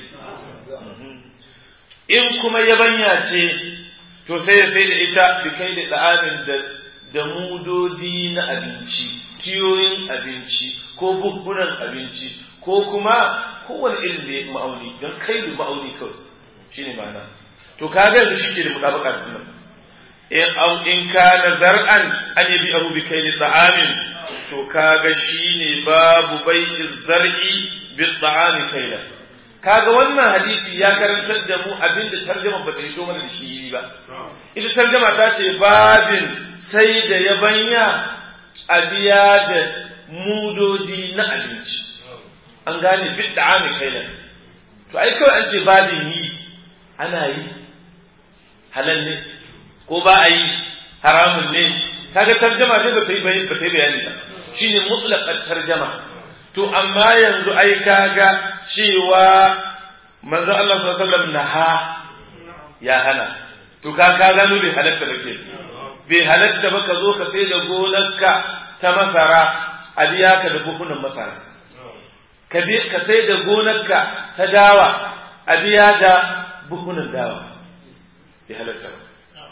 [SPEAKER 1] in kuma yabanya ce to sai ya sai da ita bi kaili da amin da da mudodi na abinci tiyoyin abinci ko buhunan abinci ko kuma kowane irin da ya ma'auni don kailu ma'auni kawai shine ma'ana to kaga yanzu shi ke da mutabaka da nan in kana zar'an an yabi abu bi kaili ta'amin to kaga shine babu bai'i zar'i bi ta'ami kaila kaga wannan hadisi ya karantar da mu abinda tarjuma ba ta hito mana da shi ba ita tarjuma ta ce babin sai da yabanya a biya da mudodi na abinci an gane bi ta'ami kaila to ai kawai an ce babin yi ana yi halal ne ko ba a yi haramun ne kaga tarjama ne ba ta yi bayani ba ta yi bayani ba shine mutlaqat tarjama to amma yanzu ai kaga cewa manzo Allah sallallahu alaihi wasallam naha ya hana to ka ka gano bai halatta ba ke bai halatta ba ka zo ka sai da gonarka ta masara a biya ka da buhunan masara ka ka sai da gonarka ta dawa a biya da buhunan dawa bai halatta ba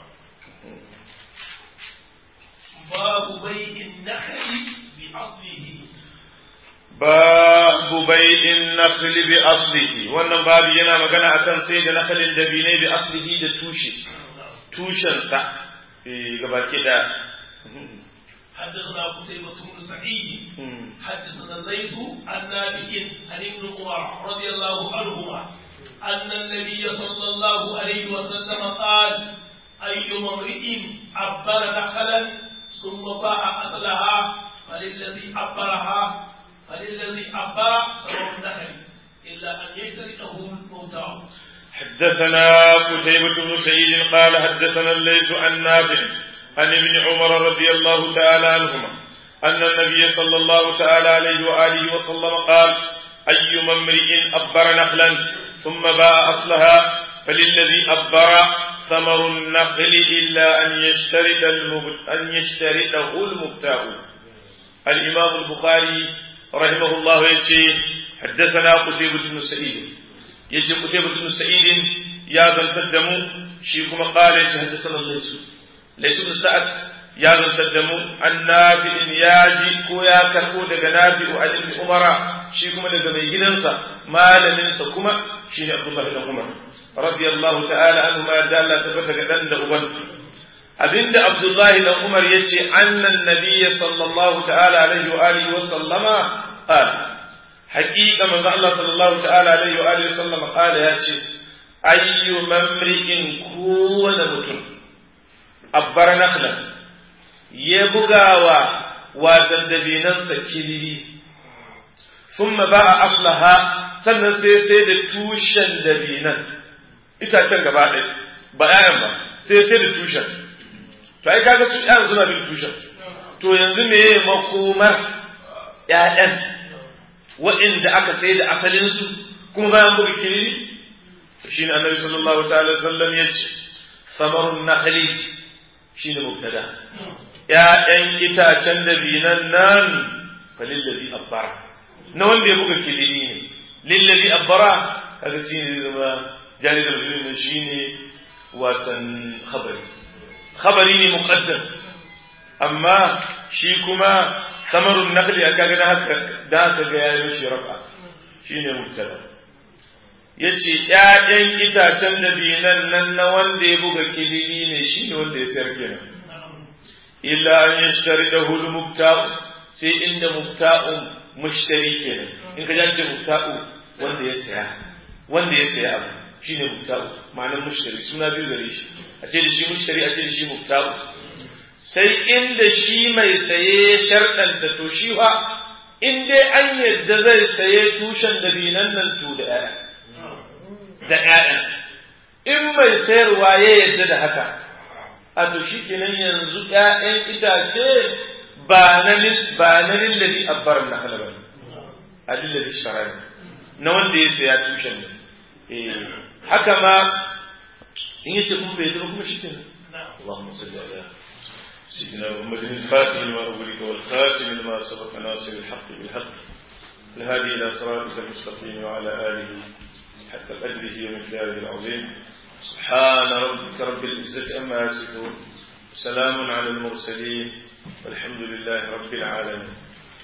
[SPEAKER 2] باب بيع النخل بأصله
[SPEAKER 1] babu bai'in nakhli bi aslihi wannan babu yana magana akan sai da nakhalin dabinai bi aslihi da tushe tushensa eh gabaki da
[SPEAKER 2] حدثنا قتيبة بن سعيد حدثنا الليث عن نافع عن ابن عمر رضي الله عنهما أن النبي صلى الله عليه وسلم قال أي امرئ عبر نخلا ثم باع أصلها فللذي عبرها فللذي عبر ثمر النخل إلا أن يشتركه الموتى
[SPEAKER 1] حدثنا قتيبة بن سعيد قال حدثنا الليث عن نافع عن ابن عمر رضي الله تعالى عنهما أن النبي صلى الله تعالى عليه وآله وسلم قال أي امرئ أبر نخلا ثم باع أصلها فللذي أبر ثمر النخل إلا أن يشترط أن يشترطه المبتاع الإمام البخاري رحمه الله يجي حدثنا قتيبة بن سعيد يجي قتيبة بن سعيد يا ذا القدم shi kuma qala shi hadathana laysu laysu bin sa'ad ya zantar da mu an nafi'in ya ji ko ya karbo daga nafi'u an ibn umara shi kuma daga mai gidansa malaminsa kuma shi ne abdullah ibn umar radiyallahu ta'ala anhu ma yarda Allah tabbata ga dan da uban abinda abdullah ibn umar yace annan nabiyyi sallallahu ta'ala alaihi wa alihi wa sallama qala haqiqa manzo Allah sallallahu ta'ala alaihi wa alihi wa sallama qala yace ayyu mamri'in kowane mutum abbar nakhlan ya bugawa wasan dabinansa kilili thumma ba'a aslaha sannan sai sai da tushen dabinan itacen gaba ɗaya ba ƴaƴan ba sai sai da tushen to ai kaga su ƴaƴan suna bin tushen to yanzu me makomar ƴaƴan waɗanda aka sai da asalin su kuma bayan buga kilili shine annabi sallallahu ta'ala sallam yace samarun nakhli shine mubtada ‘ya'yan itacen da binan nan fa lillazi abbara na wanda ya buga kilini ne lillazi abbara kaga shi ne zama jari da ne shi ne watan khabari khabari ne muqaddam amma shi kuma samarun naqli aka ga haka da haka ga yayin shi rafa shine mubtada yace ‘ya'yan itacen da binan nan na wanda ya buga kilini ne shi ne wanda ya sayar kenan illa an yashtari da hul mubta'u sai inda mubta'un mushtari kenan in ka jance mubta'u wanda ya saya wanda ya saya abu shine mubta'u ma'anar mushtari suna biyu gare shi a ce da shi mushtari a ce da shi mubta'u sai inda shi mai saye sharɗanta to shi fa in dai an yadda zai saye tushen dabinan nan to da ƴaƴa da ƴaƴa in mai sayarwa ya yadda da haka a to shi kenan yanzu ‘ya'yan itace ba na ba na lillazi abbar na halaba ne a lillazi shara na wanda ya saya tushen ne eh haka ma in yace kuma bai zama kuma shi kenan Allahumma salli ala سيدنا محمد الفاتح لما أغلق والخاتم لما سبق ناصر الحق بالحق الهادي إلى صراطك المستقيم وعلى آله حتى قدره ومقداره العظيم سبحان ربك رب العزة أما يصفون سلام على المرسلين والحمد لله رب العالمين